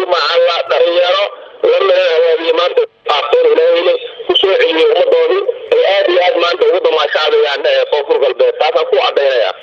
macalla dhalinyaro lamida awaadiye maanta qaabteen ilaahayna kusoo celiyey ummadoodii ay aada iyo aad maanta ugu damaashaadayaan koonfur galbeed taasaan ku cadaynaya